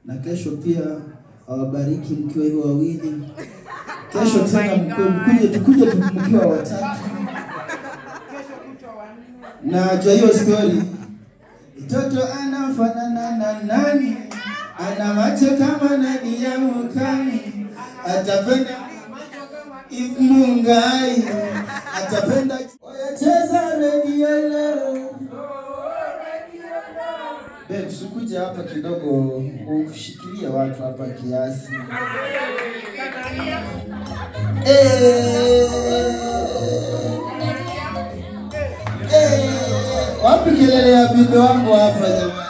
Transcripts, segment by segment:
na kesho pia awabariki mkiwa hivyo wawili. Kesho tena mkue- mkuje tukuje tu mkiwa watatu. Na jua hiyo story, mtoto anafanana na nani? Ana macho kama nani ya mukami, atapenda if Mungai, atapenda oyacheza redio leo. Babe, sikuja hapa kidogo ushikilie watu hapa kiasi. Eh, eh, wapi kelele ya bibi wangu hapa jamani?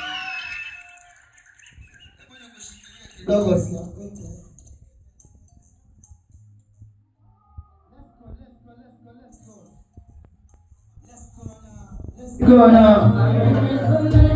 Kidogo siapete. Go now.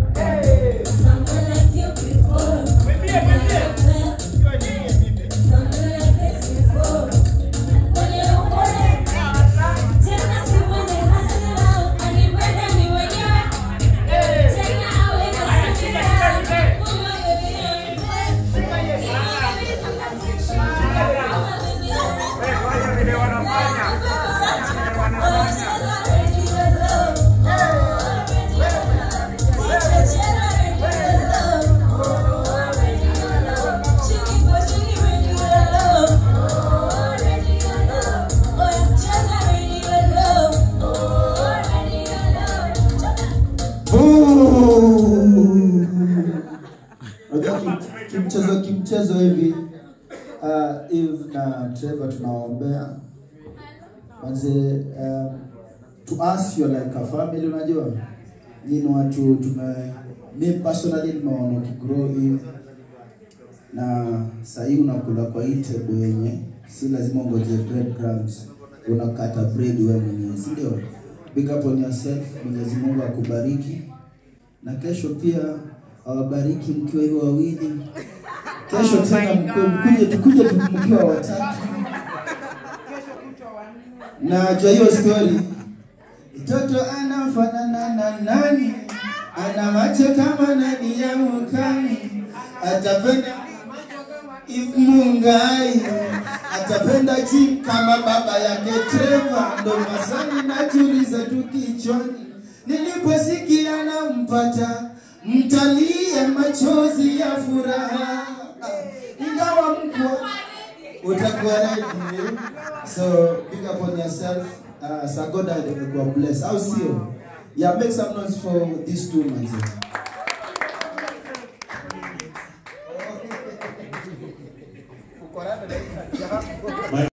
Unajua kim- kimchezo kimchezo hivi uh, Eve na Trevor tunawaombea manze um, to us you're like a family unajua nyinyi ni watu tume me personally nimeona ukigrow hivi na sahii unakula kwa hii table yenye si lazima ungoje breadcrumbs unakata bread wewe mwenyewe si ndio big up on yourself Mwenyezi Mungu akubariki na kesho pia awabariki mkiwa hivyo wawili. Kesho Oh tena my mkue- God. mkuje tukuje tu mkiwa watatu. Na jua hiyo story, mtoto anafanana na nani? Ana macho kama nani ya mukami, atapenda if Mungai, atapenda jim kama baba yake Trevor. Ndo maswali najiuliza tu kichwani, niliposikia nampata mtalia machozi ya furaha, ingawa mkwa utakuwa ready. So big up on yourself. Uh, Sagoda imekuwa blessed, au sio? Yeah, make some noise for these two manzi.